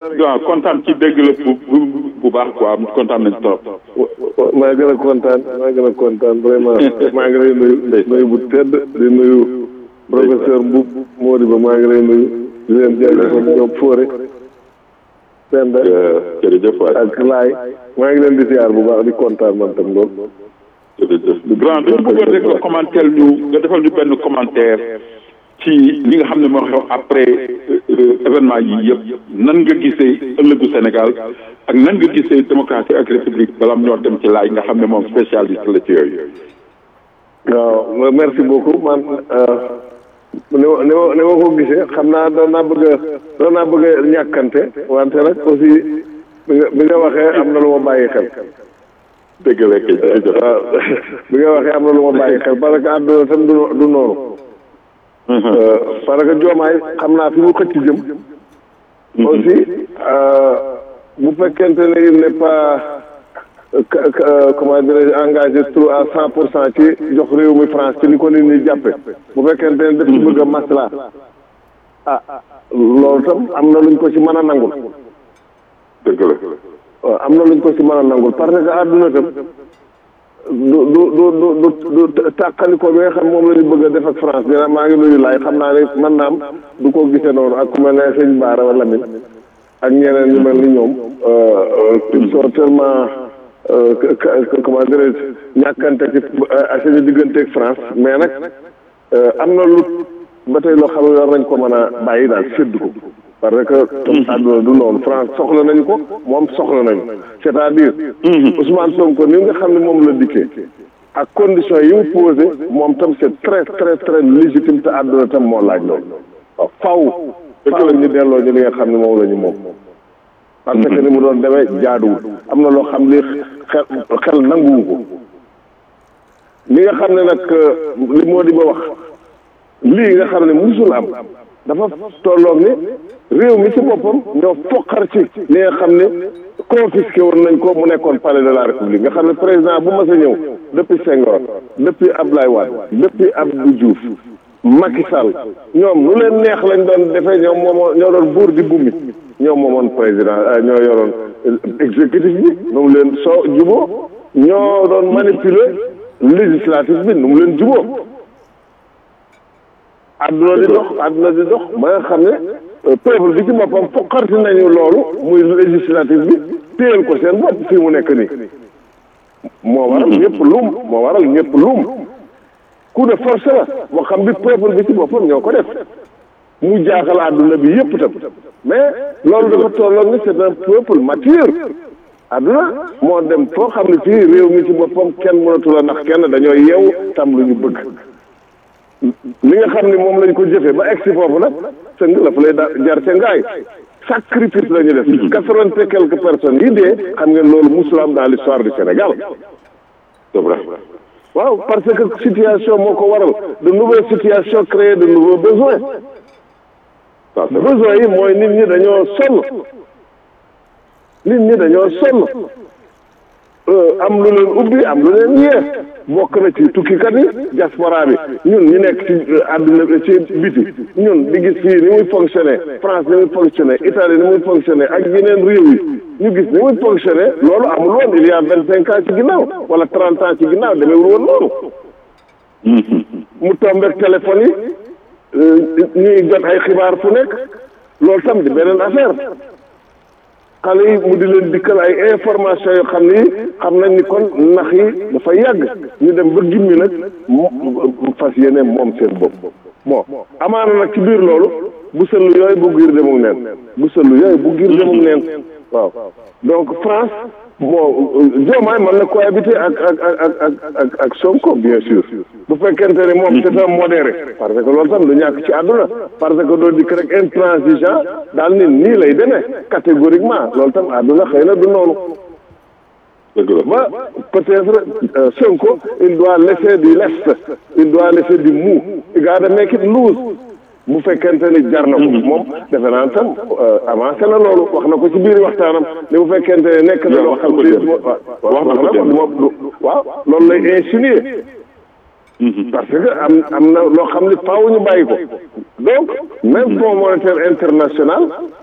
waaw kontaan ci dégg la bu bu bu baax quoi kontaan nañ trop. maa gën a kontaan maa gën a kontaan vraiment maa ngi lay nuyu nuyu bu tedd di nuyu professeur Mboup Modibo maa ngi lay nuyu di leen jaajëfal ñoom Fóore Penda jërëjëf waay ak Laay maa ngi leen di ziar bu baax di kontaan man tam lool jërëjëf grand dañu bëggoon rek nga commentaire ñu nga defal ñu benn commentaire ci li nga xam ne moo xew après événement yi yëpp nan nga gisee ëllëgu Sénégal ak nan nga gisee démocratie ak république bala ñoo dem ci laaj nga xam ne moom spécialiste la ci yooyu. waaw merci beaucoup man ni ma ni ma ni ma ko gisee xam naa doon naa bëgg a doon naa bëgg a ñàkkante wante nag aussi bi nga bi nga waxee am na lu ma bàyyi xel. dëgg la kay jërëjëf. waaw bi nga waxee am na lu ma bàyyi xel parce que àdduna tam du du noonu. parce que joomaay xam naa fi mu xëcc jëm. aussi bu fekkente ne il n'est pas comment dirais-je engagé trop à cent pour cent ci jox réew mi France ci ni ko nit ñi jàppe bu fekkente ne daf ci bëgg a masla ah loolu tam am na luñ ko ci mën a nangul. dëgg la. waaw am na luñ ko ci mën a nangul parce que àdduna tam du du du du du tàqaliko bi nga xam moom la ñu bëgg a def ak France dina maa ngi nuyu laay xam naa ne man naam du ko gisee noonu ak ku mel ne sëñ Baara wala Lamine ak ñeneen ñu mel ni ñoom ils sont tellement comment dirais-je ñàkkante ci seen diggante ak France mais nag am na lu ba tey loo xam ne war nañ ko mën a bàyyi daal séddu ko parce que comme àdduna du noonu France soxla nañu ko moom soxla nañu c'est-à-dire Ousmane Sonko ni nga xam ne moom la dikkee ak conditions yi mu posé moom tam c'est très très très légitime te àdduna tam moo laaj loolu waaw faw faw ñu delloo ñu li nga xam ne moom la ñu moom parce que ni mu doon demee jaaduwul am na loo xam li xel xel nanguwu ko li nga xam ne nag li moo di ba wax lii nga xam ne musul am dafa tolloog ni réew mi ci boppam ñoo foqar ci li nga xam ne confisqué woon nañ ko mu nekkoon palais de la république nga xam ne président bu mas a ñëw depuis Senghor depuis Abdoulaye Wade depuis Abdou Diouf Macky Sall ñoom lu leen neex lañ doon defee ñoom moomoo ñoo doon buur di bummi ñoom moomoon président ñoo yoroon exécutif bi nu mu leen soo juboo ñoo doon manipuler législatif bi nu mu leen juboo àdduna di dox àdduna di dox ba nga xam ne peuple bi ci boppam fokkarti nañu loolu muy législatif bi téyel ko seen bopp fii mu nekk nii moo waral ñëpp luum moo waral ñëpp luum coup de force la boo xam bi peuple bi ci boppam ñoo ko def mu jaaxal àdduna bi yëpp tam mais loolu dafa tolloog ni c'est un peuple mature àdduna moo dem foo xam ne fii réew mi ci boppam kenn mënatu la ndax kenn dañoo yeewu tam lu ñu bëgg li nga xam ne moom lañ ko jëfee ba egsi foofu nag sëng la fa lay da jar ca ngaay sacrifice la ñu def quatre-vingt et quelques personnes yi dee xam ngeen loolu musul am dans l'histoire du Sénégal c'est vrai waaw parce que situation moo ko waral de nouvelles situations créent de nouveaux besoins besoins yi mooy nit ñi dañoo sonn nit ñi dañoo sonn am lu leen ubbi am lu leen yee bokk na ci tukkikat yi diaspora bi ñun ñu nekk ci àdduna ci biti ñun di gis fii ni muy fonctionner France ni muy fonctionner Italie ni muy fonctionner ak yeneen réew yi ñu gis ni muy fonctionner loolu amul woon il y a vingt cinq ans ci ginnaaw wala trente ans ci ginnaaw demeewul woon noonu mu tombeek téléphone yi ñuy jot ay xibaar fu nekk loolu tam di beneen affaire xale yi mu di leen dikkal ay information yoo xam ni xam nañ ni kon nax yi dafa yàgg ñu dem ba gimmi nag mu fas yéene moom seen bopp bon amaana nag ci biir loolu bu sëllu yooyu bu giir demuk neen bu sëllu yooyu bu giir demuk neen waaw donc France bon Diomaye mën na cohabiter ak ak ak ak ak ak Sonko bien sûr bu fekkente ne moom c'est un modéré parce que loolu tam du ñàkk ci àdduna parce que doo dikk rek intransigeant daal ni nii lay demee catégoriquement loolu tam àdduna xëy na du noonu ba peut-être Sonko il doit laisser du lest il doit laisser du mou il gotta make it loose bu fekkente ni jar na ko moom defe naa tam avancé na loolu wax na ko ci biir waxtaanam ni bu fekkente ne nekk na loo xam ne wax na ko moom waaw loolu lay insinuer parce que am am na loo xam ne faaw ñu bàyyi ko donc même fonds monétaire international